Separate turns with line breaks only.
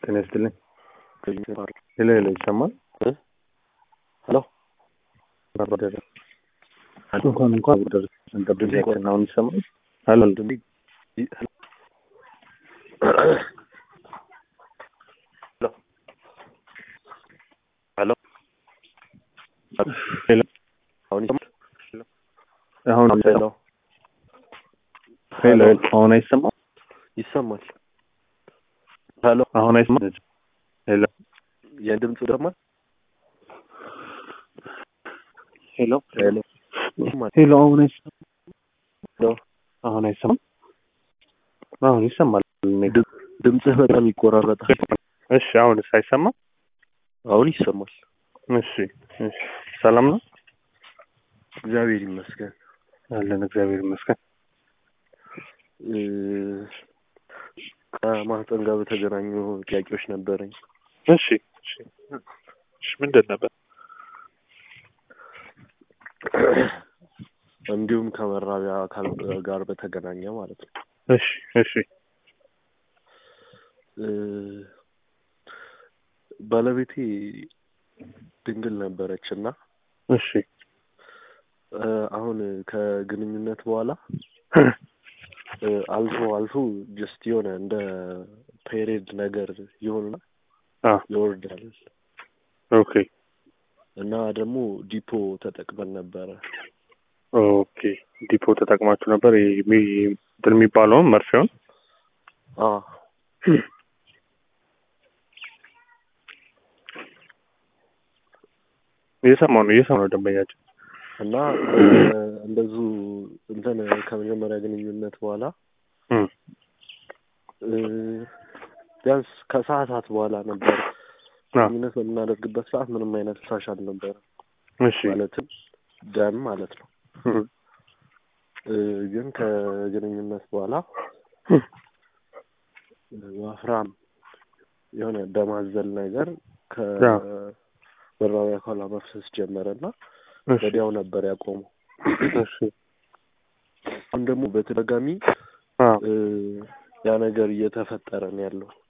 ጤና ይስጥልኝ። ሄሎ ሄሎ፣ ይሰማል?
ሄሎ
እንኳን እንኳን ደረሰን ጠብቂያችን። አሁን ይሰማል? ሄሎ
ሄሎ
ሄሎ፣
አሁን ይሰማል?
አሁን
ሄሎ
ሄሎ፣ አሁን አይሰማም?
ይሰማል? ሄሎ
አሁን አይሰማም? ሄሎ
የድምፁ ደግሞ
ሄሎ
ሄሎ ይሰማል?
ሄሎ፣ አሁን አይሰማም?
ሄሎ
አሁን አይሰማም? አሁን ይሰማል።
ድምፅህ በጣም ይቆራረጣል።
እሺ፣ አሁንስ አይሰማም?
አሁን ይሰማል።
እሺ፣ እሺ፣ ሰላም ነው?
እግዚአብሔር ይመስገን።
አለን፣ እግዚአብሔር ይመስገን።
እ ከማህፀን ጋር በተገናኙ ጥያቄዎች ነበረኝ።
እሺ፣ እሺ፣ እሺ፣ ምንድን ነበር?
እንዲሁም ከመራቢያ አካል ጋር በተገናኘ ማለት ነው።
እሺ፣ እሺ፣
እ ባለቤቴ ድንግል ነበረች እና
እሺ፣
እ አሁን ከግንኙነት በኋላ እ አልፎ አልፎ ጀስት የሆነ እንደ ፔሬድ ነገር ይሆንና
አ
ይወርዳል
ኦኬ፣
እና ደግሞ ዲፖ ተጠቅመን ነበረ።
ኦኬ። ዲፖ ተጠቅማችሁ ነበር? ይሄ የሚ- እንትን የሚባለውን መርፌውን?
አ
እየሰማሁ ነው፣ እየሰማሁ ነው ደንበኛችን።
እና እ እንደዙ እንትን ከመጀመሪያ ግንኙነት በኋላ
እም፣
እ ቢያንስ ከሰዓታት በኋላ ነበር
አ
ግንኙነት በምናደርግበት ሰዓት ምንም አይነት ፈሳሽ አልነበረም።
እሺ፣
ማለትም ደም ማለት ነው።
እም፣
እ ግን ከግንኙነት በኋላ
እም፣
ወፍራም የሆነ ደም አዘል ነገር
ያ።
ከመራቢያ አካሏ መፍሰስ ጀመረና
እሺ፣
ወዲያው ነበር ያቆመው።
እሺ፣
አሁን ደግሞ በተደጋጋሚ
አ
እ ያ ነገር እየተፈጠረ ነው ያለው